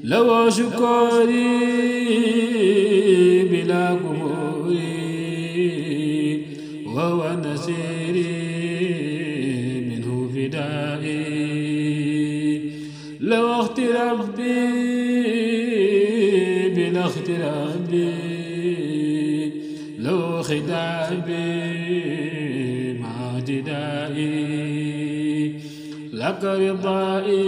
لو شكري بلا كفوري وهو نسيري منه فدائي لو اغترابي بلا اغترابي لو خدابي مع جدائي لك رضائي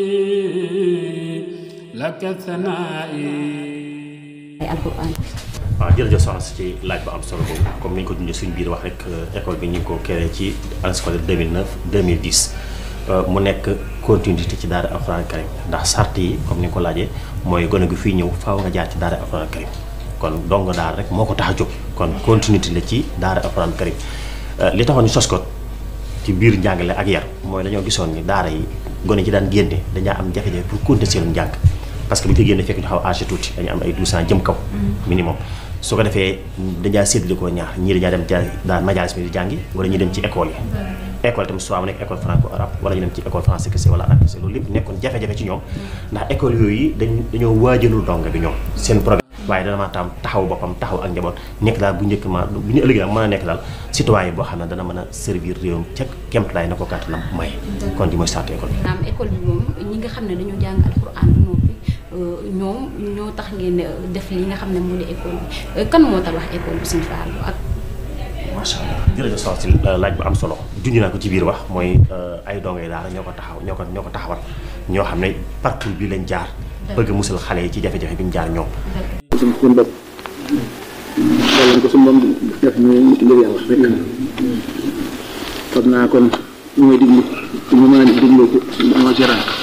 لك ثنائي ay alxuraan waaw jërëjëf soxna si ci laaj bu am solo boobu comme ni ñu ko dundee suñu biir wax rek école bi ñu ngi ko créé ci année scolaire 2009 2010 mu nekk continuité ci daara alxuraan karim ndax sart yi comme ni nga ko laajee mooy gone gu fii ñëw faaw nga jaar ci daara alxuraan karim kon dong daara rek moo ko tax a jóg kon continuité la ci daara alxuraan karim li taxoon ñu sos ko ci biir njàngale ak yar mooy dañoo gisoon ni daara yi gone ci daan génne dañaa am jafe-jafe pour continuer seen njàng parce que bu ñu ko génne fekk ñu xaw âgé tuuti dañu am ay 12 ans jëm kaw minimum su ko defee dañaa séddale ko ñaar ñii dañaa dem ca daal majalis mi di jàngi wala ñu dem ci école yi école tamit soit mu nekk école franco arabe wala ñu dem ci école français kese wala arabe kese loolu lépp nekkoon jafe-jafe ci ñoom ndax école yooyu dañ dañoo waajalul donga bi ñoom seen programme waaye dana ma tam taxaw boppam taxaw ak njaboot nekk daal bu njëkk ma bu ñu ëllëgee daal mën a nekk daal citoyen boo xam ne dana mën a servir réewam ca kemtalaay na ko kàttanam may kon di mooy sartu école bi naam école bi moom ñi nga xam ne dañoo jàng alxuraan ba noppi ñoom ñoo tax ngeen def li nga xam ne mu di école bi kan moo tabax école bi suñu faalu ak macha allah jërëjëf soxna si laaj bu am solo junj naa ko ci biir wax mooy ay dongay daara ñoo ko taxaw ñoo ko ñoo ko taxawal ñoo xam ne parcours bi lañ jaar bëgg a musal xale yi ci jafe-jafe bi ñu jaar ñoom suñ suñ bopp wala ko suñ moom def ñu ngir yàlla rek xam naa kon ñu may diglu ñu mën a diglu ko moo ci rank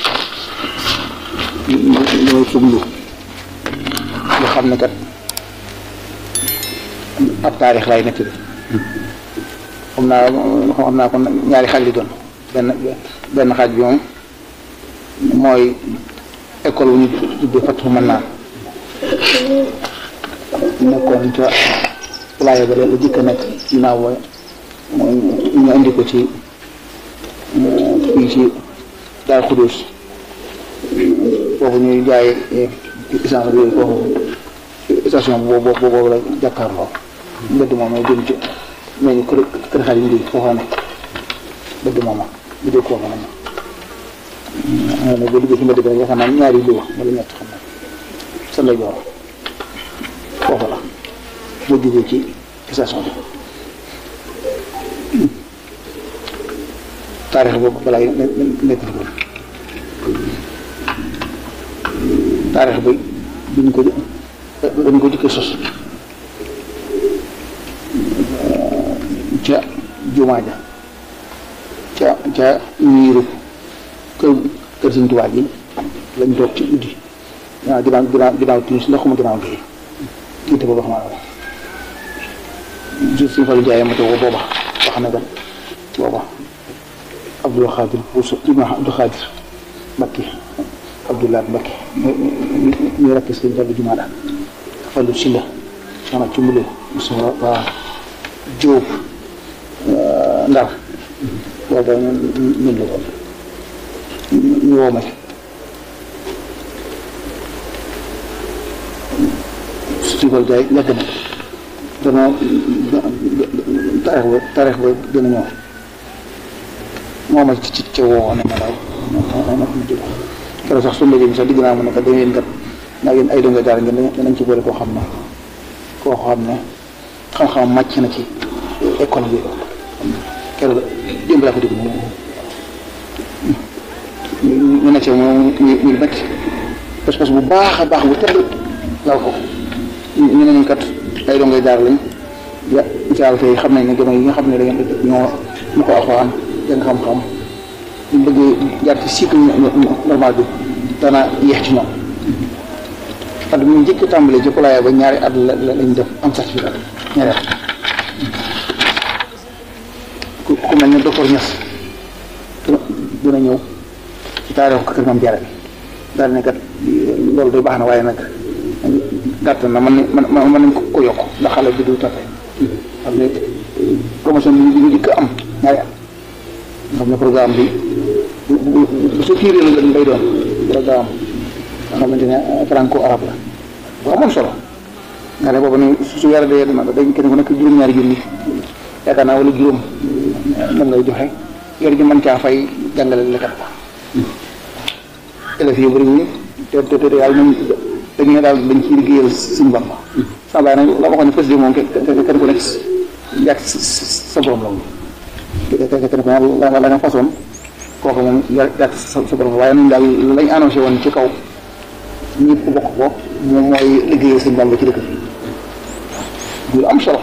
mooy suglu nga xam ne kat ab taarix lay nekk bi xam naa xam naa kon ñaari xaaj li doon benn benn xaaj bi moom mooy école wu ñu tuddee Fatou mën naa nekkoon ca playa ba la jëkk a nekk ginnaaw ba ñu indi ko ci fii ci daal xudóos foofu ñuy jaay essence bi foofu station boobu boobu la jàkkaarloo mbedd moom mooy jëm ci mais ñu kër kër xarit ndi foofa nekk mbedd moom bu dee foofa la xam ne boo duggee ci mbedd bi rek yaakaar naa ñaari luwa wala ñett xam na sa lay joor foofu la boo jógee ci station bi taarix boobu balaa nekk fi taarix bi biñ ko dañ ko jëkkee sos ca jumaa ja ca ca miiru kër kër Sëñ Tuubaa gi lañ toog ci guddi waaw ginnaaw ginnaaw ginnaaw timis ndax xuma ginnaaw gi jiite booba xam naa suñ Fallu Njaay ma toog booba wax na ko booba Abdul Xaadir Buuso ibn Abdul Xaadir Mbakki Abdullah Mbakki ñu rakk Sëñ Fallu jumaa daal Fallu Silla soxna ci mbule Mustafa waa Jóob Ndar booba ñun la ko ñu woo ma suñu ko jaay yàgg na danoo taarix ba taarix ba gën a ñëw moo ma ci ca woo ne ma daal ma jóg keroog sax suñu liggéey bi sax digg naa mu ne ko da ngeen kat naa ngeen ay donga daara ngeen danañ ci boole koo xam ne koo xam ne xam-xam màcc na ci école bi keroog démb laa ko dégg ñu nekk moom ñu ñu nekk pas-pas bu baax a baax bu tedd laal ko ñu ne ñu kat ay dongay daar lañ ya incha allah tey xam nañ ne gëm yi nga xam ne da ngeen ñoo ñu ko alxuraan jàng xam-xam ñu bëggee jaar ci cycle normal bi dana yéex ci ñoom at mu njëkk tàmbalee ci pulaaya ba ñaari at la lañ def am certificat ñaari at ku ku mel ne docteur Niass dina ñëw ci taarixu kër Maam Jaara bi daal ne kat loolu day baax na waaye nag gàtt na man man mën nañ ko yokk ndax xale bi du tafe xam ne promotion bi ñu dikk am ñaari at nga xam ne programme bi bu bu bu sa tiiree la lay doon programme xam xamante ne franco arabe la bu amoon solo nga ne boobu ni su yàlla dee dama dañ kenn ku nekk juróom-ñaari junni yaakaar naa wala juróom moom ngay joxe yor ji mën caa fay jàngale lekkat ba élèves yi bëri wuñu te te te yàlla nañ dañ ne daal dañ ciy liggéeyal suñu Bamba sama baay nag la waxoon ne président moom kenn ku nekk yàgg sa borom la moom kenn ku ne la la nga façon kooku moom yàgg sa sa borom waaye nañ daal lañ annoncé woon ci kaw ñëpp bokk ko moom mooy liggéeyal suñu Bamba ci dëkk bi lu am solo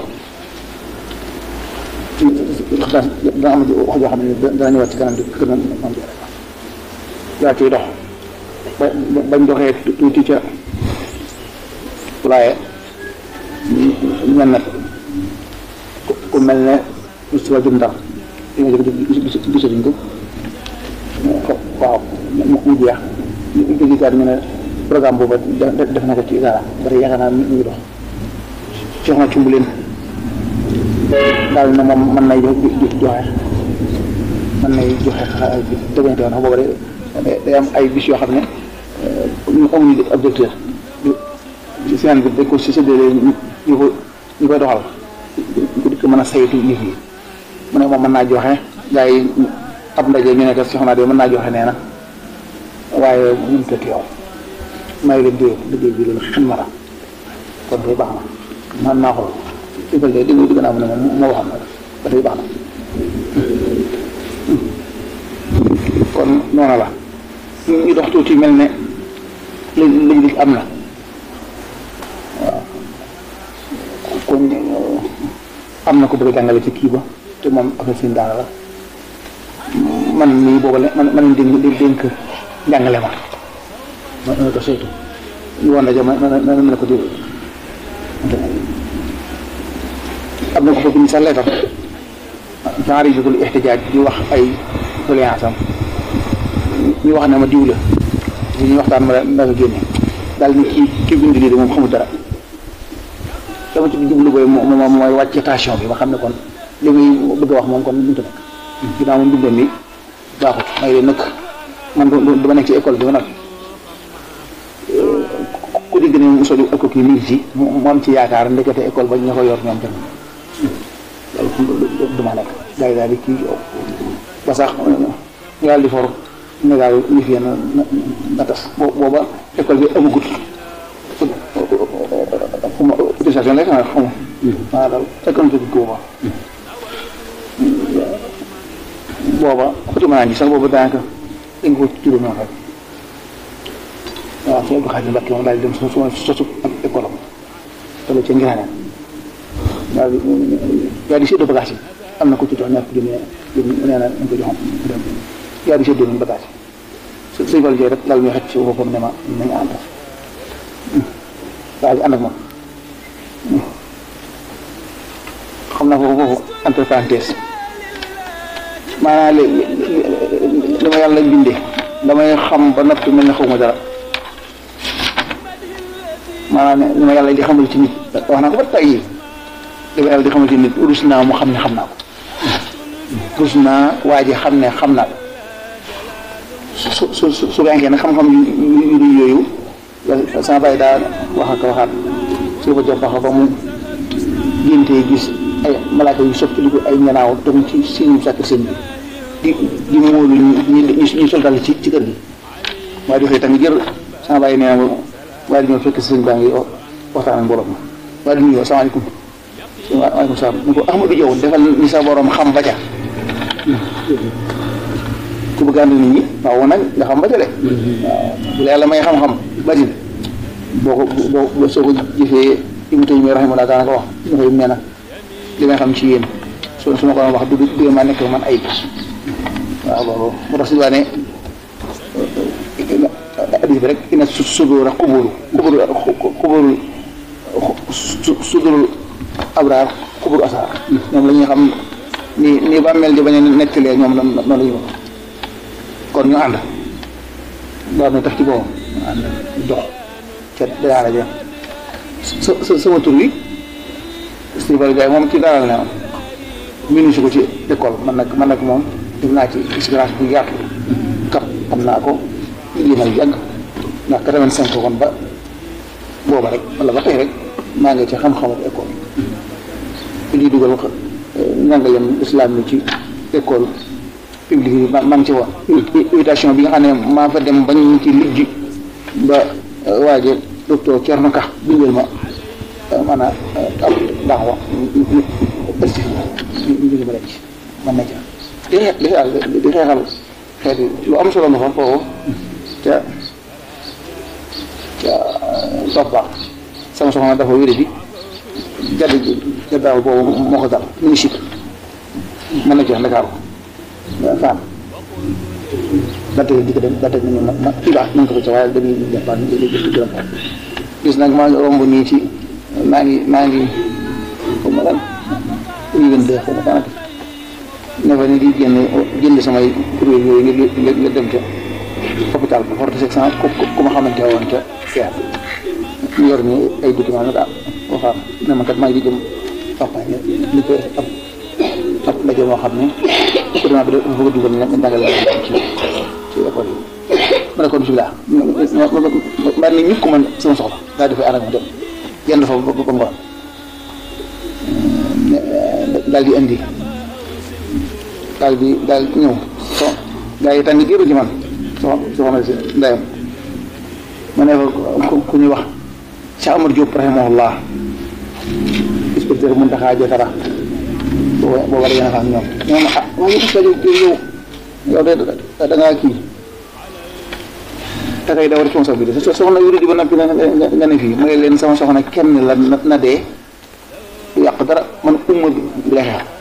dana dana am wax joo xam ne dana ñëwaat ci kanam di gën a am yaa ciy dox ba bañ doxee tuuti ca waaye ñan nag ku mel ne Moustapha Diop Ndar li nga jëkk gisatuñ ko waaw mu jeex ñu jëgikaat ñu ne programme booba def na ko ci dara bari yaakaar naa mi ngi dox jox na cumb leen daal na moom mën nay joxe mën nay joxe dëggante woon booba de day am ay bis yoo xam ne ñu amuñu ab directeur semaine bi dañ ko si séddale ñu ko ñu koy doxal ñu di ko mën a saytu nit yi mu ne moom mën naa joxe gars yi ab ndaje ñu ne ko soxna de mën naa joxe nee na waaye mënut a teew may leen diw liggéey bi loolu xin ma la kon day baax na man naa xool su fekkee dégg dégg naa mu ne moom moo waxam ba tey baax na kon noonu la ñu dox tuuti mel ne li liñ dig am na waaw kon am na ko bëgg a jàngale ci kii ba te moom affaire seen daara la man mii booba la man man dénk dénk njàngale ma ma ma ko saytu ñu woon rajo ma ma ma ne ko déglu am na ko fa bind sax leetam genre yi dugul ixtijaaj di wax ay doléance am ñu wax ne ma diw la ñu waxtaan ma da nga génne daal ni kii kii bind lii de moom xamul dara dama ci jublu booy moom moom mooy wàcc station bi ma xam ne kon li muy bëgg a wax moom kon mënut a nekk ginnaaw moom bindam mi baaxut may leen nëkk man du ma nekk ci école bi ma nag ku dégg ne mu soli école kii mi ngi ci mu am ci yaakaar ndekete école ba ña ko yor ñoom tamit loolu du ma nekk gars yi daal di kii ba sax ñu daal di for ne daal yëf yi na na tas booba école bi amagut xuma autorisation lay xanaa xuma maa daal économique bi booba booba xutuma naa ji sax booba daanaka dañ ko tudd noonu rek waaw soo ko xaaj Mbàkke moom daal di dem su suma sosu ak école am te la ca ngiraaneen daal di daal di séddoo bagage yi am na ko ci jox ñaar ko junne nee na ñu ko joxoon dem daal di séddoo nañ bagage yi sëñ Fall Ndiaye rek daal muy xëcc ci boppam ne ma nañu ànd daal di ànd ak moom xam naa foofu foofu entre parenthèse maanaam li li ma yàlla bindee damay xam ba noppi mel ne xaw ma dara maanaam li ma yàlla di xamal ci nit wax naa ko ba tey li ma yàlla di xamal ci nit rus naa mu xam ne xam naa ko rus naa waa ji xam ne xam naa ko su su su su gànkee nag xam-xam yu yu yooyu sama bàyyi daa wax ak waxaat su ko jox ba mu géntee gis ay malaaka yu sotti li ko ay ñanaaw dem ci siñu sàkk seen bi di di móolu ñu ñu soltal ci ci kër gi waaye di xëy tamit jër sama bàyyi nee na ma waaye di ñëw fekk sëñ baa ngi waxtaan ak borom ma waaye di nuyoo salaamaaleykum waaleykum salaam ni ko Ahmadou Diaw defal ni sa borom xam ba ca ku bëgg ànd nit ñi waaw nag nga xam ba ca de waaw bu la yàlla may xam-xam bari boo ko boo boo soo ko jëfee Ibnu Taymiyya rahimahullah daanaka wax Ibnu Taymiyya nee na li may xam ci yéen su su ma ko doon wax du du ma nekk man ay waaw loolu moo tax si waa ne hadis bi rek ina su sudura xuburu xuburu xuburu sudurul abraar xuburu asaar ñoom la ñuy xam ni ni bàmmeel di bañ a nettalee ñoom noonu la ñu kon ñu ànd daal na tax ci boobu ñu ànd dox ca daara ja sa sa sama tur wi Stéphane Gaye moom ci daara ne minu si ko ci école man nag man nag moom def naa ci expérience bu yaatu kap xam naa ko liggéey na yàgg ndax 85 kon ba booba rek wala ba tey rek maa ngi ci xam-xamu école bi ñuy dugal wax njàngaleem islam mi ci école publique yi maa ngi ci woon invitation bi nga xam ne maa fa dem bañ ñu ci lijji ba waaje docteur Thierno Ka bindal ma maanaam ab daawa ësti ñu ngi ma denc man na ca di xeex di xeexal di xeexal xeeti lu am solo nga fa foofu ca ca topp baax sama soxna dafa wéré di jadd jaddaaw boobu moo ko dal mu ngi sib mën na ci wax Ndakaaru faam date di ko dem date nañu ma ma kii baax nañ ko fa ca waaye dañuy jàppaat ñu ngi gërëm ko gis nag maa ngi romb nii ci maa ngi maa ngi xaw ma lan rue 22 xaw ma daanaka ne fa ni di génn jënd samay kuréel yooyu ngir ngir ngir dem ca hôpital ba forte section ku ku ma xamante woon ca feer ñu yor ni ay documents nag ah waxaam ne ma kat maa ngi di jëm campagne li ko ab ab ndaje moo xam ne gouvernement bi dafa bëgg a dugal nga jàngale ci ci école yi ma ne kon bisimilah ma ne ñëpp ko man sama soxla daal di fay ànd ak ma dem yenn fa ba ba ngoon daal di indi daal di daal ñëw so gaa yi tànn géeru ci man so soxna si ndeyam ma ne fa ku ñuy wax Cheikh Amar Diop rahimahullah inspecteur Mountakha Diatara booba booba da ngeen a xam ñoom ñoom ah waaye yëpp yow yow de da ngaa kii te kay daw responsabilité so soxna yu di ba noppi nga nga ne fii may leen sama soxna kenn la na dee yàq dara man umma bi bi lay xeex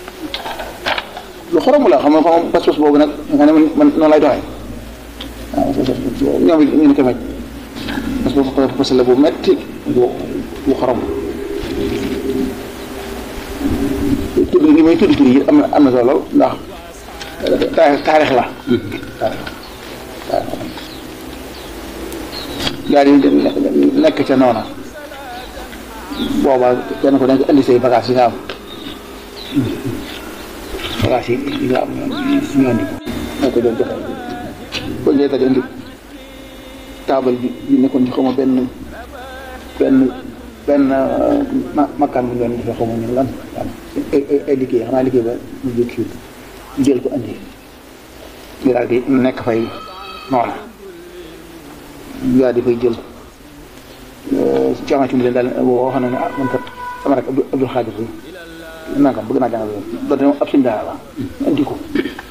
lu xorom la xam nga xam nga pas-pas boobu nag nga ne man man noonu lay doxee waaw ñoom it ñu ne ko mecc parce que parce que la bu metti bu bu xorom tudd li may tudd tur yi am na am na solo ndax taarix taarix la taarix daal di nekk ca noona booba kenn ko nekk indi say bagage yi nga am bagage yi yi nga am ñu indi ko moo ko doon joxe ko njëkk a indi taabal bi bi nekkoon ci xawma benn benn benn makkaan bu ñu doon defee xawma ñu lan ay ay liggéey xanaa liggéey ba mu jóg kii ñu jël ko indi ñu daal di nekk fay noona ñu daal di fay jël coono ci mu leen daal boo xam ne ne ah man kat sama rek Abdou Abdou Xaadir bi nangam bëgg naa jàngal doonte ne ab suñu daara la indi ko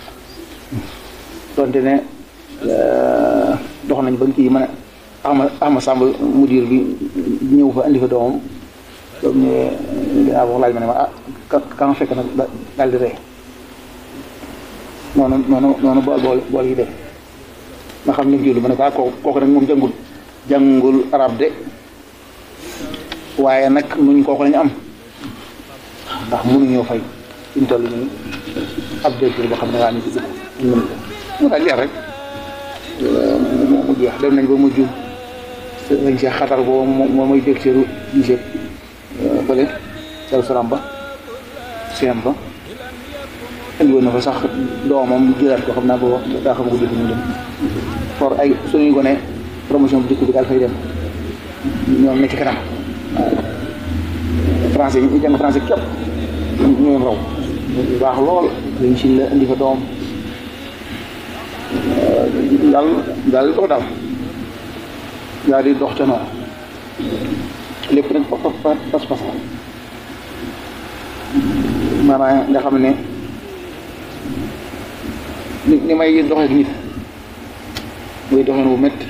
doonte ne dox nañ ba kii mën a Ahma Ahma Samb mudir bi ñëw fa indi fa doomam doom ñëwee dinaa wax laaj ma ne ma ah ka ka nga fekk nag daal di ree noonu noonu noonu bool bool bool yi def nga xam ne julli ma ne ko ah kooku kooku nag moom jàngul jàngul arab de waaye nag nuñ kooku lañu am ndax mënuñoo fay suñ toll nii ab directeur boo xam ne waa ni ci dugg mën ko mu daal leer rek mu jeex dem nañ ba mujj lañ see xatar boobu moom mooy directeur lycée fële Darou Salam ba CM ba indi woon na fa sax doomam jëlaat ko xam naa booba daa xam ko def ñu dem for ay suñuy gone promotion bu dëkk bi daal fay dem ñoom ne ci kanam français ñu jàng français képp ñu leen raw bu baax lool lañ si la indi fa doom daal daal di dox daal daal di dox ca noonu lépp nag pas pas pas pas maanaam nga xam ne ni ni may doxee ak nit muy doxee bu métti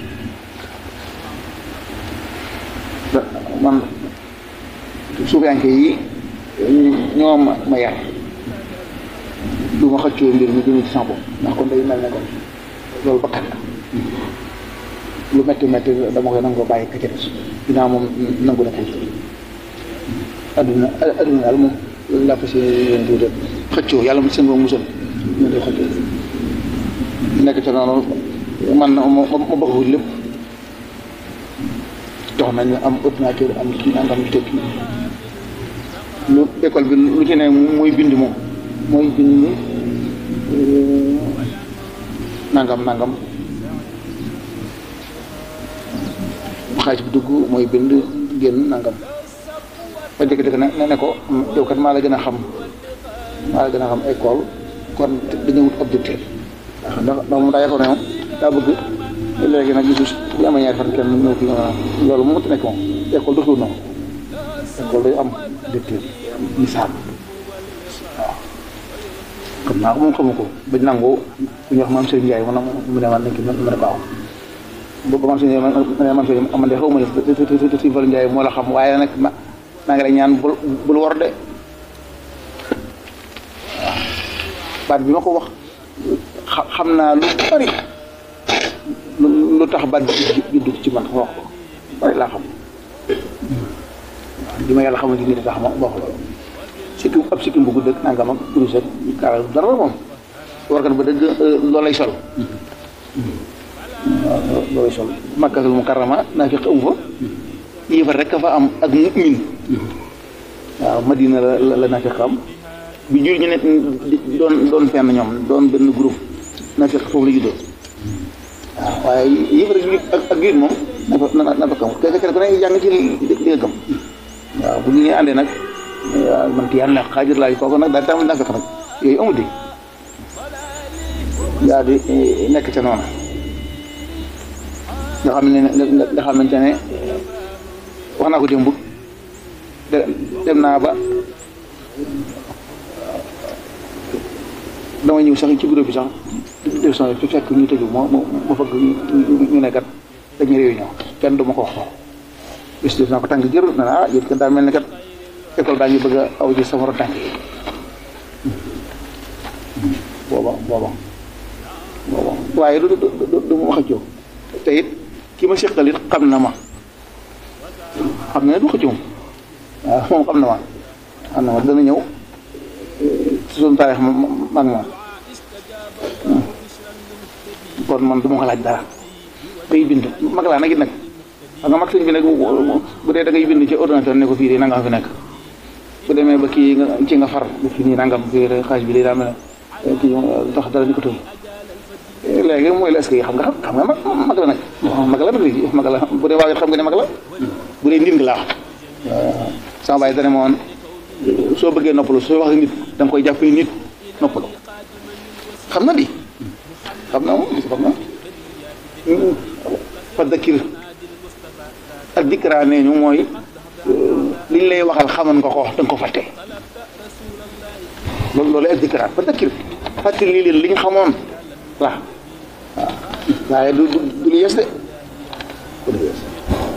man suufiyanke yi ñoo ma ma yar du ma xëccoo mbir mi jëmee ci sama bopp ndax kon day mel ne kon loolu bakkat la lu métti métti dama koy nangoo bàyyi ka ca des ginnaaw moom nangu na ko adduna adduna daal moom loolu laa fas yéene tuuti xëccoo yàlla mu seen boobu musal ñu di xëccoo nekk ca noonu man ma ma ma bëgg lépp dox nañu am ordinateur am kii nangam ñu tekki lu école bi lu ci ne mooy bind moom mooy bind nangam nangam xaalis bi dugg mooy bind génn nangam ba dëkk-dëkk ne ne ko yow kat maa la gën a xam maa la gën a xam école kon dañu wut objectif ndax ndax moom daa yaakaar ne moom daa bëgg léegi nag gisu bu amee ñaari fan kenn ñëw fi loolu moom mënut nekk moom école doxul noonu école day am objectif misaal waaw xam naa ko moom xamu ko bañ nangu ku ñuy wax maam Serigne Ndiaye man mu ne man nañ ko mën a baax boobu maam Serigne Ndiaye man man Serigne man de xaw ma ne Serigne Fallou Ndiaye moo la xam waaye nag ma maa ngi lay ñaan bul bul war de waaw baat bi ma ko wax xam naa lu bari lu lu tax baat bi juddu ci man wax ko bari laa xam li ma yàlla xamante ni tax ma wax loolu sikkim ab sikkim bu gudd ak nangam ak kurus ak kaara dara moom warkat ba dëgg loolay sol loolay sol makkatul mukarrama naa fi amu fa yéefar rek fa am ak mu'min waaw madina la la naa fi am bi jur ñu ne doon doon fenn ñoom doon benn groupe naa fi foofu la juddoo waaw waaye yéefar ak ak juit moom na fa na na fa kam kenn ku ne jàng ci li nga gëm waaw bu ñu nee àndee nag waaw man kii yàlla na xaajir laaj kooku nag daal tamit naa fekk nag yooyu amut di daal di nekk ca noonu nga xam ne nga xamante ne wax naa ko démb dem naa ba dama ñëw sax ci bureau bi sax def son fi fekk ñu tëju ma ma fëgg ñu ne kat dañuy réunion kenn du ma ko wax ko bis def naa ko tànk jër na ah yéen kat daa mel ne kat école daa ngi bëgg a aw ci sama tànk yi booba booba booba waaye du du du ma xëccoo te it ki ma seqal it xam na ma xam na ne du xëccoo waaw moom xam na ma xam na ma dana ñëw su suñu taarix ma mag moom kon man du ma ko laaj dara day bind mag laa nag it nag xam nga mag sëñ bi nag bu dee da ngay bind ci ordinateur ne ko fii de nangam fi nekk bu demee ba kii nga ci nga far bu fi nii nangam fii de xaaj bi day daa mel ne kii tax dara ni ko tëb léegi mooy la est-ce que xam nga xam nga mag mag la nag mag la nag léegi mag la bu dee waaw xam nga ne mag la bu dee nit nga laa wax sama baay dane moon soo bëggee noppalu soo wax nit da nga koy jàpp ni nit noppalu xam na di xam na moom xam na fa dakir ak dikra nee ñu mooy liñ lay waxal xamoon nga ko da nga ko fàtte loolu loolu ak dikra fa dakir fàtte lii leen li ñu xamoon la waaw waaye du du du lu yes de du lu yes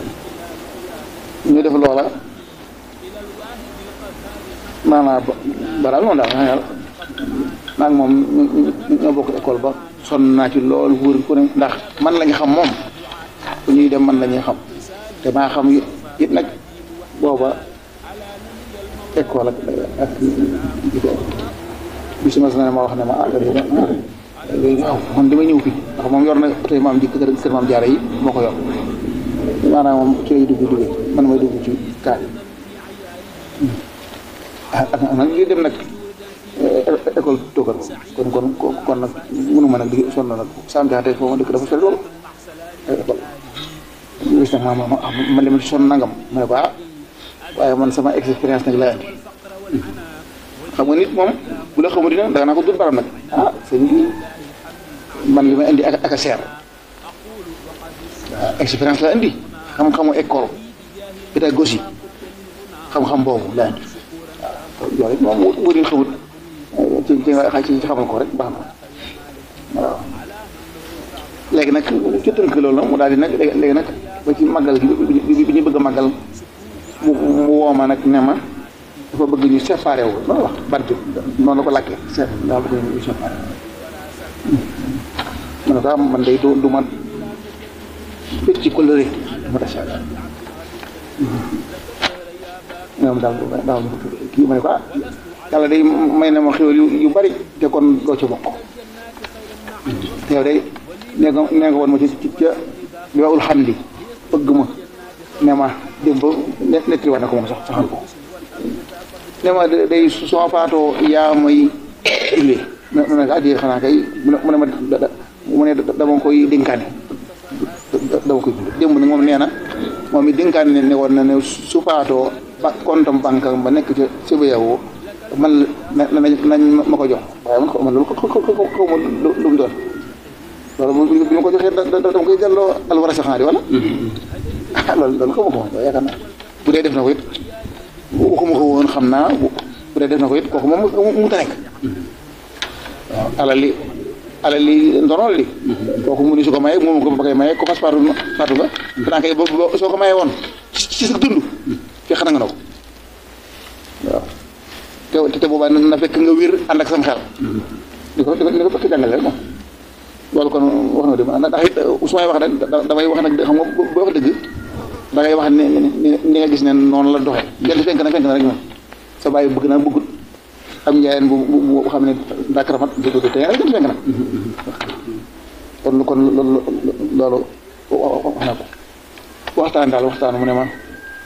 ñu def loola maanaam ba daal noonu daal maa maa ngi moom ñoo bokk école ba sonn naa ci loolu wóor ku ne ndax man la ñu xam moom bu ñuy dem man la ñuy xam te maa xam it nag booba école ak ak bis ma ne ma wax ne ma ah léegi waaw man dama ñëw fi ndax moom yor na oto yi maam ji kër kër maam jaara yi moo ko yor maanaam moom ci lay dugg dugg man may dugg ci kaar yi ah nag li dem nag école toogal kon kon kon nag mënuma nag di sonn nag saam jaxate foo ma dëkk dafa sori lool école gis nag ma ma ma leen ci sonn nangam ma ne ko ah waaye man sama expérience nag laa andi xam nga nit moom bu la xamul dina danga naa ko dut baram nag ah sëñ bi man li may indi ak ak a seer waaw expérience la indi xam-xamu école pédagogie xam-xam boobu la indi waaw yooyu moom wóor yi xamut ci ci ci xamal ko rek baax na waaw léegi nag ci tënk loolu nag mu daal di nag léegi nag ba ci màggal gi bi ñu bëgg a màggal mu mu woo ma nag ne ma dafa bëgg ñu séparé wu noonu wax bant noonu la ko làkkee seet daa bëgg ñu séparé ma ne ko am man day du du ma fekk ci coloré ma tasa ñoom daal daal kii ma ne ko ah yàlla day may na ma xéwal yu yu bari te kon doo ci bokk te yow day nee nga nee nga woon ma ci ci ca li waxul xam li bëgg ma ne ma démb nettali wax na ko moom sax saxal ko ne ma day su ma faatoo yaa may jullee mu ne ko addi xanaa kay mu ne ma mu ne dama koy dénkaane dama koy jullee démb nag moom nee na moom it dénkaan ne ne woon na ne su faatoo ba kontam banque ba nekk ca CBAO man la na nañ ma ko jox waaye man xaw ma loolu xaw xaw ma lu mu doon loolu moom bu ma ko joxee da dama koy delloo alwara saxaar yi wala ah loolu loolu xaw ma ko woon yaakaar naa bu dee def na ko it waxuma ko woon xam naa bu dee def na ko it kooku moom mu ta nekk waaw alal li alal li ndonol li kooku mu ni su ko maye moom ko ba koy maye ko fas faatu faatu nga danaa koy bo soo ko maye woon ci sa dund fekk na nga na ko waaw te te boobaa na fekk nga wér ànd ak sam xel di ko di ko di ko fekk jàngale rek moom loolu kon wax na dëgg ndax it su may wax rek damay wax nag xam nga boo wax dëgg da ngay wax ne ni nga gis ne noonu la doxee jant fenk na fenk na rek moom sa bàyyi bëgg na bëggut am njaayeen bu bu xam ne daa karamat dëgg te rek jant fenk na kon kon loolu loolu wax na ko waxtaan daal waxtaan mu ne ma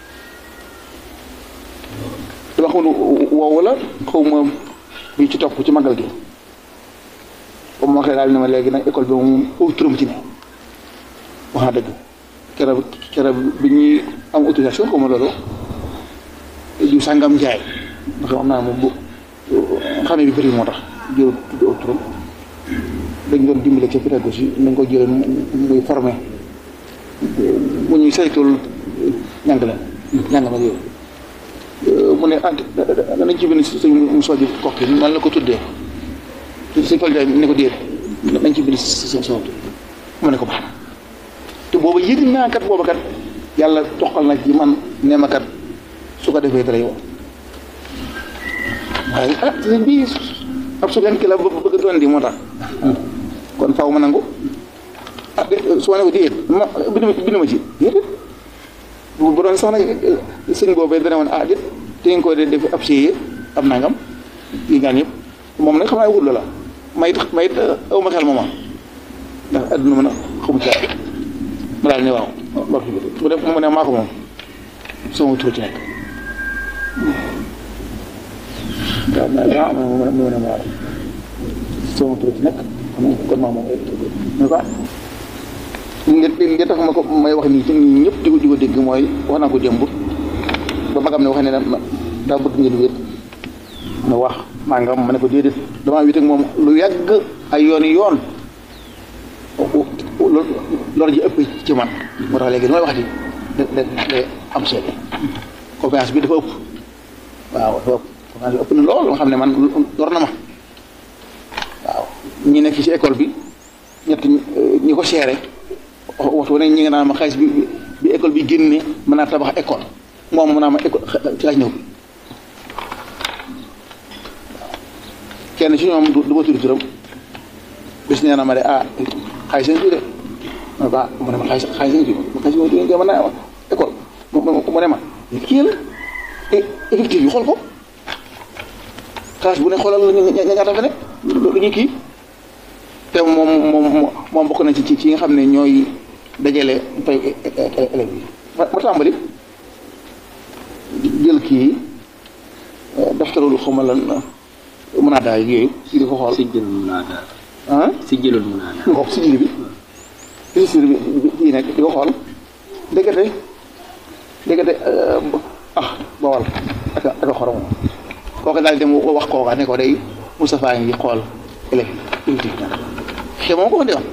dama xamul woowu la xaw ma bi ci topp ci magal gi comme ma waxee daal ne ma léegi nag école bi moom foofu turam ci ne wax na dëgg keroog keroog bi ñuy am autorisation xaw ma loolu ju sàngam jaay ndax xam naa moom bu xame bi bëri moo tax jël tudd aw turam dañ doon dimbale ca pédagogie nañ ko jëlee muy formé mu ñuy saytul njàngale njàngale yooyu mu ne ah nañ ci bind suñ mu soji kokki nan la ko tuddee suñ fal jaay ne ko déet nañ ci bind seen soot mu ne ko baax na te booba yëg naa kat booba kat yàlla toqal na ci man nee ma kat su ko defee dara yow waaye ah sëñ bii ab su ki la bëgg doon di moo tax kon faaw ma nangu ah de su ma ne ko déet ma bind bind ma ci déedéet bu doon sax nag sëñ boobee dana woon ah déet te nga koy def ab séyee ab nangam yi ngaan yëpp moom nag xam naa wut la la mayit mayit aw ma xel mooma ndax adduna mën a xamu ci ma daal ne waaw mu def mu ne maa ko moom sama tur ci nekk waaw ma ah mu ne mu ne ma waaw sama tur ci nekk kon maa moom mais quoi li li tax ma ko may wax nii ci ñi ñëpp di ko di ko dégg mooy wax naa ko démb ba magam ne wax ne daa bëgg ngeen wéet ma wax maa nga ma ne ko déedéet damaa wéet ak moom lu yàgg ay yooni yoon loolu ji ëpp ci man moo tax léegi li may wax di da da am seede confiance bi dafa ëpp waaw dafa ëpp confiance bi ëpp na lool nga xam ne man lor na ma waaw ñi nekk ci école bi ñett ñi ko seere waxtu ne ñi nga naan ma xaalis bi bi école bi génne mën naa tabax école moom mën naa ma école ci laaj ñëw kenn ci ñoom du ma tudd turam bis nee na ma de ah xaalis nañ fi de ma ba mu ne ma xaalis xaalis nañ fi ma xaalis nañ fi mën naa école mu ne ma kii la effectif yi xool ko xaalis bu ne xoolal ñaata fa ne lu ñuy kii te moom moom moom bokk na ci ci nga xam ne ñooy dajale fay élèves yi ma tàmbali jël kii daftarul xaw ma lan mën naa daal yooyu di ko xool. si jëlul mën naa daal. ah si jëlul mën naa daal. nga xool si jëli bi registre bi kii nekk di ko xool ndekete ndekete ah bawal ak a ak a xorom kooku daal dem wax kooka ne ko day Moustapha ngi xool élèves yi te moom ko indi woon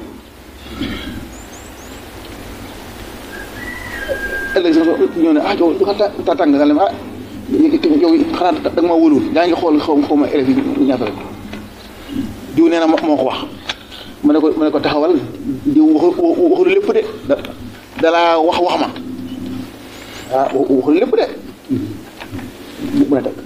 ëllëg sax ñëw ne ah yow du ko ta tàng nga leen ah yow xanaa da nga ma wóolul yaa ngi xool xaw xaw ma élèves yi ñaata rek diw nee na moo ko wax mu ne ko mu ne ko taxawal diw waxu waxul lépp de da dalaa wax wax ma ah waxul lépp de mu ne teg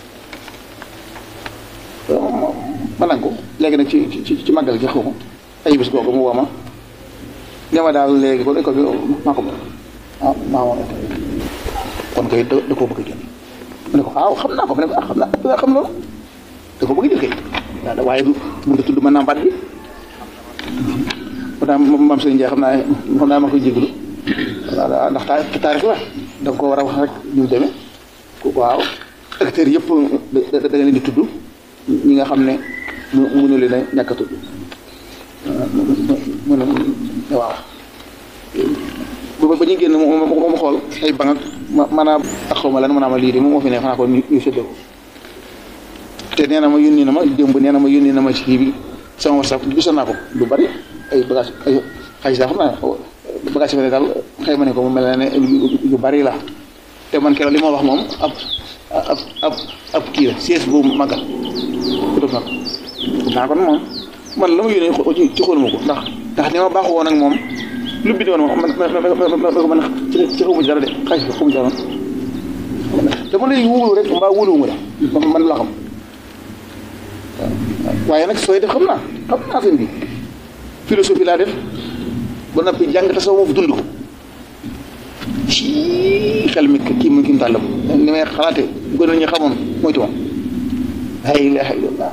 ma nangu léegi nag ci ci ci màggal gi xaw ma ay bis googu mu woo ma ne ma daal léegi kon école bi maa ko moom ah maa moom kon kay da da koo bëgg a jël mu ne ko ah xam naa ko mu ne ko ah xam naa da xam loolu da ko bëgg a jël kay waaw waaye du mun nga tudd mën naa mbaat bi moo tax maam Sëriñ Ndiaye xam naa xam naa ma koy jégalu waaw ndax taa taarix la da nga ko war a wax rek ñu mu demee waaw acteurs yëpp da da nga leen di tudd ñi nga xam ne mu mënu leen a ñàkk a tudd mu ne waaw ba ba ñu génn mu mu mu xool ay bang ak ma maanaam ak xaw ma lan maanaam lii de moom moo fi ne xanaa ko ñu ñu séddoo ko te nee na ma yónni na ma démb nee na ma yónni na ma ci kii bi sama whatsapp gisoon naa ko lu bari ay bagage ay xaalis daal xam naa bagage yi fa ne daal xëy ma ne ko mu mel ne yu bari la te man keroog li ma wax moom ab ab ab ab kii la siège boobu màggal ku def nag naa kon moom man la ma yónnee ci ci xooluma ko ndax ndax ni ma baaxoo woon ak moom lu bi doon moom man man man man ci ci xaw ma ci dara de xaalis bi xaw ma ci dara dama lay wóolu rek mbaa wóoluwuma la man man la xam waaye nag sooy def xam naa xam naa seen bi philosophie laa def ba noppi jàng tasawuf dund ko ci xel mi kii mu kii mu tàllam ni may xalaate gën a ñu xamoon moytu ma la ilaha illallah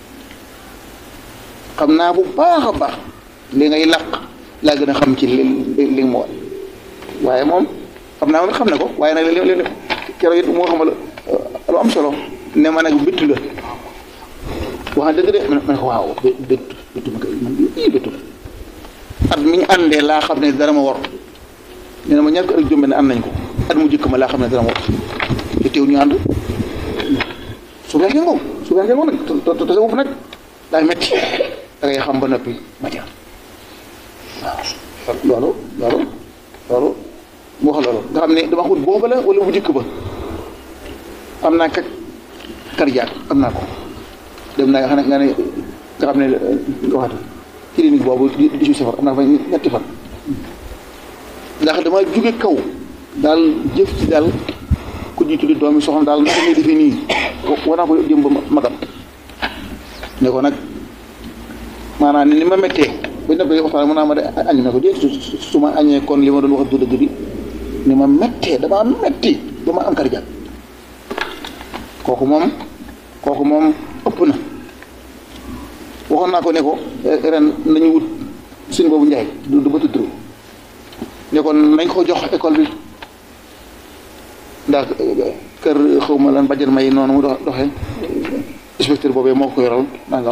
xam naa bu baax a baax li ngay làq laa gën a xam ci li li li mu war waaye moom xam naa moom it xam na ko waaye nag li li keroog it moo xamal lu am solo ne ma nag bittu la wax dëgg de ma ne ko waaw bittu bittu ma koy man ii bittu at mi ñu àndee laa xam ne dara ma war nee na ma ñaar ko ak jombe ne ànd nañ ko at mu jëkk ma laa xam ne dara ma war te teew ñu ànd su fekkee ngoog su fekkee ngoog nag te te te sa bopp nag daay metti da ngay xam ba noppi ma jaar waaw loolu loolu loolu mu wax loolu nga xam ne dama xamul booba la wala bu jëkk ba am naa kak cardiaque am naa ko dem naa nga xam ne nga ne nga xam ne nga waxatu clinique boobu di di safar am naa fa ñetti fan ndax dama jóge kaw daal jëf ci daal ku ñuy tuddi doomi soxna daal naka ngay defee nii war naa ko jëm ba magam ne ko nag maanaam ni ma méttee ba ñu ne waxtaan mën naa ma de añ na ko déet su ma añee kon li ma doon wax du dëgg bi ni ma méttee damaa métti ba ma am cardiaque kooku moom kooku moom ëpp na waxoon naa ko ne ko ren nañu wut suñ boobu njaay du du ba tudd ne ko nañ ko jox école bi ndax kër xaw ma lan bàjjan may noonu mu doxee inspecteur boobee moo ko yoral nangam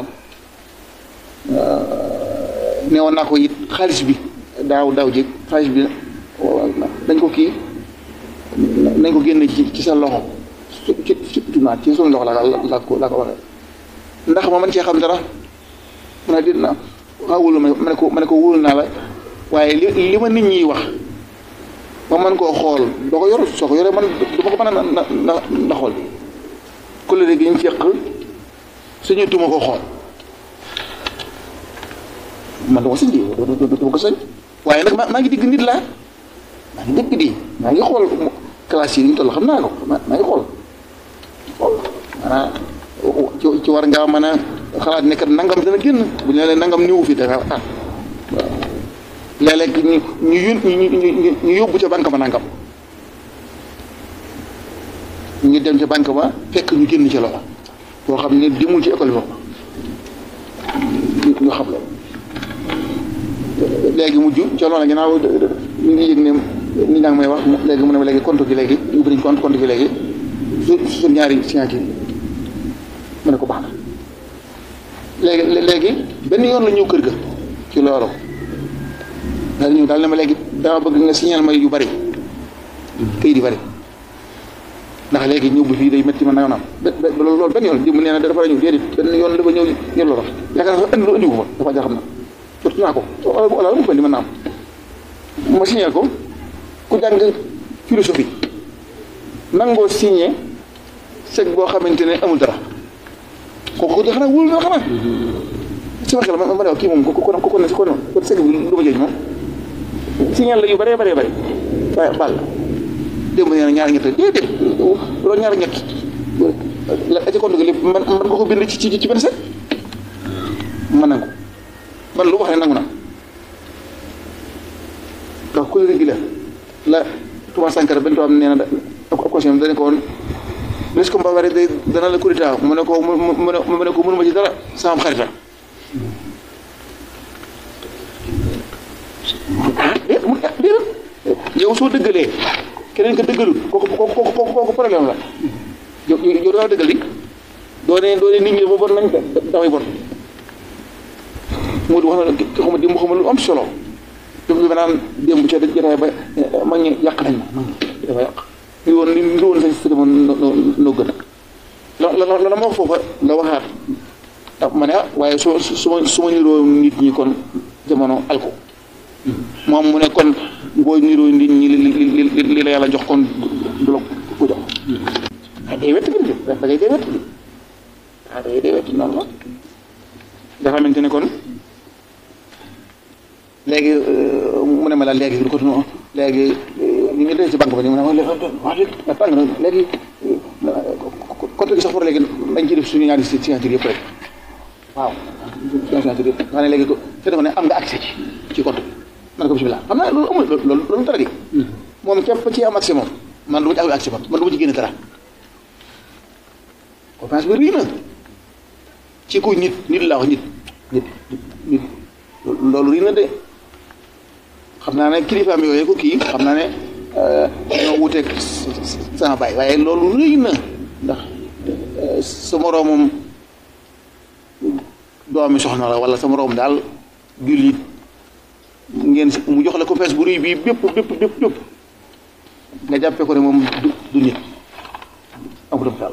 ne woon naa ko it xaalis bi daaw daaw jéeg xaalis bi dañ ko kii nañ ko génne ci ci sa loxo ci ci naa ci suñu loxo laa laa ko laa ko waxee ndax ma mën cee xam dara mu ne dina waaw wóolu ma ma ne ko ma ne ko wóolu naa la waaye li li ma nit ñi wax ma mën koo xool doo ko yor soo ko yoree man du ma ko mën a na na na xool kuréel gi ñu ceq suñu tuma ko xool man dama sañ di dama ko sañ waaye nag maa ngi digg nit laa maa ngi dégg di maa ngi xool classe yi ñu toll xam naa ko maa ngi xool xool maanaam ci ci war ngaa mën a xalaat ne kat nangam dana génn bu ñu leen nangam ñëwu fi da nga ah waaw léeg-léeg ñu ñu yón ñu ñu yóbbu ca banque ba nangam ñu dem ca banque ba fekk ñu génn ci loxo boo xam ne demul ci école bi ñu xam loolu léegi mujj ca loola ginnaaw ñu ngi yëg ne nit ñaa ngi may wax léegi mu ne ma léegi compte gi léegi ubbi nañ compte compte gi léegi su su ñaari signature mu ne ko baax na léegi léegi benn yoon la ñëw kër ga ci loolu daal ñëw daal ne ma léegi dama bëgg nga signal ma yu bari këyit yu bari ndax léegi ñëw bu fii day métti ma nanga naam loolu benn yoon mu nee na dafa la ñëw déedéet benn yoon dafa ñëw ñëw loolu yaakaar naa indi lu indi ko fa dafa jar xam na surtout naa ko wala mu ko indi mën naa am ma signal ko ku jàng philosophie nangoo signé chèque boo xamante ne amul dara kooku de xanaa wóolu na xanaa sama xel ma ma ne kii moom ko ko ko ko ne ko kon chèque bi lu ma jëj moom signal la yu bëree bëree bëri waaye baal démb nee na ñaari ñett déedéet loolu ñaari ñett la ci compte gi lépp man man nga ko bind ci ci ci benn set man nangu man lu wax ne nangu na ndax couleur gi la la Thomas Sankara benn tubaab nee na ab question dañ ko woon est-ce que Mbaware day dana la kurita mu ne ko mu mu ne mu ne ko mënuma ci dara sama xarita yow soo dëggalee keneen ka dëggalul kooku kooku kooku kooku problème la yow yow da ngaa dëggal di doo ne doo ne nit ñi ba bon nañ dafay bon moo di wax na ki xama di mu xama lu am solo bi ma naan démb ca jotaay ba mag ñi yàq nañ ma mag ñi dafa yàq li woon li li woon sañ si dama noo gën a la la la ma wax foofa la waxaat ah ma ne ah waaye su su ma su ma niroo nit ñi kon jamono alko moom mu ne kon boo niroo nit ñi li li li li la yàlla jox kon du la ko jox ah day wett gi da ngay day wett gi ah day day wett noonu la nga xamante ne kon léegi mu ne ma la léegi du ko tunu léegi ñu ngi dee ci banque ba ni mu ne ma wax dëgg tàng na léegi compte gi sax pour léegi dañ ci def suñu ñaari signature yëpp rek waaw suñu signature yëpp nga ne léegi ko te dafa ne am nga accès ci ci compte bi man ko bismillah xam naa loolu amul loolu loolu dara di moom képp ci am accès moom man du ma ci am accès man man du ma ci génne dara confiance bi rii na ci ku nit nit laa wax nit nit nit loolu rii na de xam naa ne kilifaam yooyu ko kii xam naa ne ñoo wuteeg sama baay waaye loolu rëy na ndax sa moroomam doomi soxna la wala sa moroom daal jullit ngeen mu jox la ko fees bu rëy bii bépp bépp bépp bépp nga jàppee ko ne moom du du nit amutam taal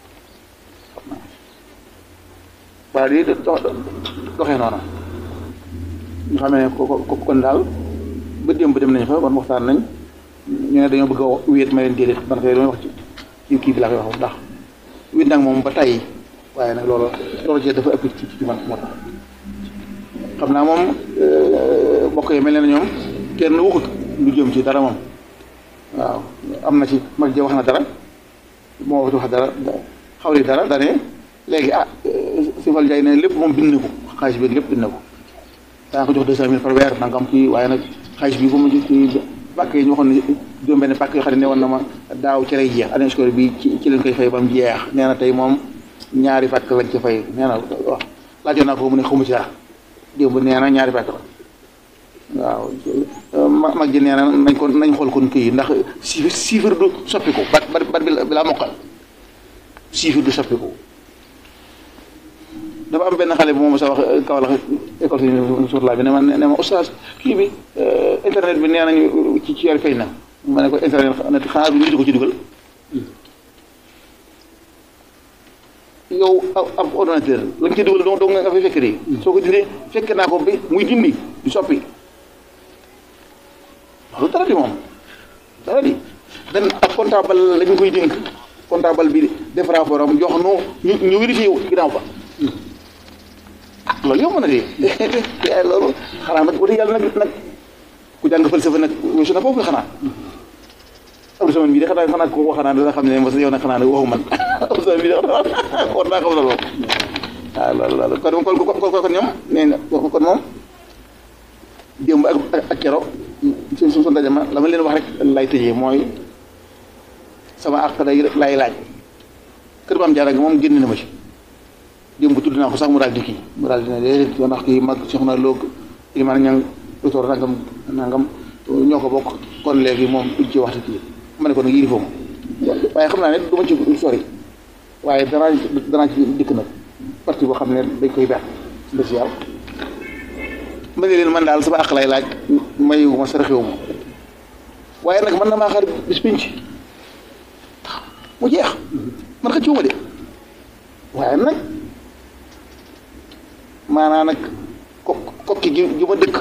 waaw di doxee noonu ñu xam ne ko ko kon daal ba démb dem nañ fa ban waxtaan nañ ñu ne dañoo bëgg a wéet ma leen déedéet man kay damay wax ci kii bi laa koy wax ndax wéet nag moom ba tey waaye nag loolu loolu jee dafa ëpp ci ci man moo tax xam naa moom mbokk yi mel ne na ñoom kenn waxut lu jëm ci dara moom waaw am na ci mag ja wax na dara moo wax dara xaw li dara dane léegi ah si fal jaay ne lépp moom bind na ko xaalis bi lépp bind na ko daa ko jox deux cent mille par weer nangam kii waaye nag xaalis bi bu ma ci ci pàkk yi ñu waxoon ne juróom benn pàkk yoo xam ne ne woon na ma daaw ci lay jeex année scolaire bi ci ci leen koy fay ba mu jeex nee na tey moom ñaari pàkk lañ ci fay nee na waaw laajoon naa ko mu ne xamu ci dara démb nee na ñaari pàkk la waaw ma mag ji nee na nañ ko nañ xool kon kii ndax chiffre chiffre du soppiku bat bat bat bi laa mokkal chiffre du soppiku dafa am benn xale bu moom sa wax kaw la école si sur la bi ne ma ne ma oustaz kii bi internet bi nee nañu ci ci yar fay na ma ne ko internet xanaa du nit ko ci dugal yow ab ordinateur la nga ci dugal doo doo nga fay fekk di soo ko dindee fekk naa ko bi muy dindi di soppi loolu dara di moom dara di dan ab comptable lañ koy dénk comptable bi def rapport am jox nu ñu ñu vérifié ginnaaw ba loolu yomb na de loolu xanaa nag wala yàlla nag nag ku jàng falsafa nag weesu na foofu xanaa am sama bii de xanaa xanaa ko xanaa dana xam ne mos yow nag xanaa ne waxu man am sama bii de xanaa war naa xam loolu waaw loolu loolu kon kon kon kon ñoom nee na kon moom démb ak ak kero suñ suñ ndaje ma la ma leen wax rek lay tëjee mooy sama àq day lay laaj kër maam jaara gi moom génn na ma ci démb tudd naa ko sax mu daal di kii mu daal di ne déedéet yow ndax kii mag soxna loog ilimaan ñang docteur nangam nangam ñoo ko bokk kon léegi moom duñ ci waxtu kii ma ne ko nag yilifoo ma waaye xam naa ne du ma ci sori waaye danaa danaa ci dikk nag parti boo xam ne dañ koy ber spécial ma ne leen man daal sama àq lay laaj mayu ma saraxewu ma waaye nag man na maa xaar bis pinc mu jeex man xëccoo ma de waaye nag maanaa nag ko kokki gi gi ma dëkk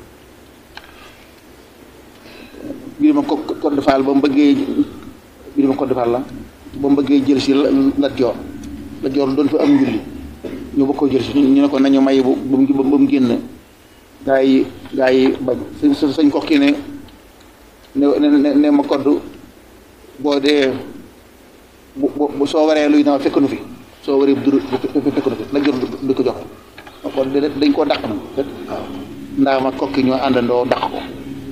bii dama ko Code Fall ba mu bëggee bii dama Code Fall la ba mu bëggee jël si Lat Joor Lat Joor doon fa am njulli ñu bëgg ko jël si ñu ne ko nañu may bu ba mu génn gaa yi gaa yi bañ sañ sañ kokki ne ne ne ma kodd boo dee bu bu soo waree luy na fekk nu fi soo waree du fekk nu fi Lat Joor du ko joxe kon dañ koo dàq nag waaw ndaa ma kokki ñoo àndandoo dàq ko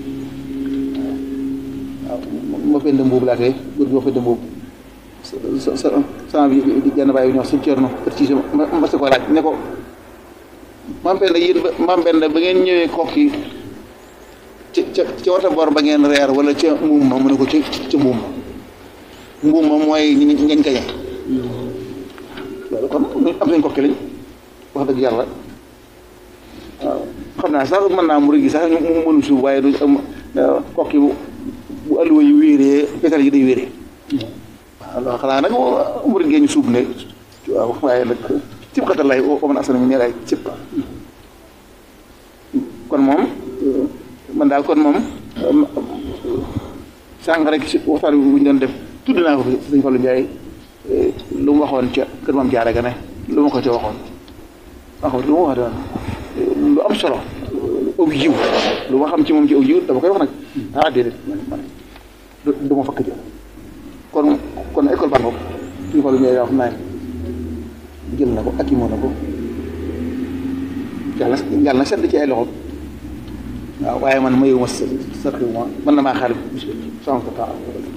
waaw ma fend mbuubu laa tey góor gi ma fend mbuubu sa sa sama bi di genn bàyyi bi ñoo suñ ceerno précisé ma ma si ko laaj ne ko maam benn yéen ba maam benn ba ngeen ñëwee kokki ca ca ca wata bor ba ngeen reer wala ca mbuum ma mu ne ko ca ca mbuum ma mbuum ma mooy ngañ gañe loolu kon am nañ kokki lañ wax dëgg yàlla waaw xam naa sax mën naa murid gi sax ñu mu mënu suuf waaye du am kokki bu bu alluwa yi wéeree pétal yi day wéeree waaw xanaa nag murid gee ñu suub ne waaw waaye nag cib xatal lay wa man asana mi ne lay cib kon moom man daal kon moom sànq rek si waxtaan bi bu ñu doon def tudd naa ko fi sëñ Fallou Ndiaye lu mu waxoon ca kër moom jaare ga ne lu ma ko ca waxoon wax lu ma waxoon lu am solo aw jiw lu ma xam ci moom ci aw jiw dama koy wax nag ah déedéet man man du ma fakk jël kon kon école baa ngoog sëñ Fallou Ndiaye wax naa jël na ko ak i moo na ko yàlla yàlla na sedd ci ay loxo waaw waaye man mayuma sa sa man na maa xaar bis bi sama ko taal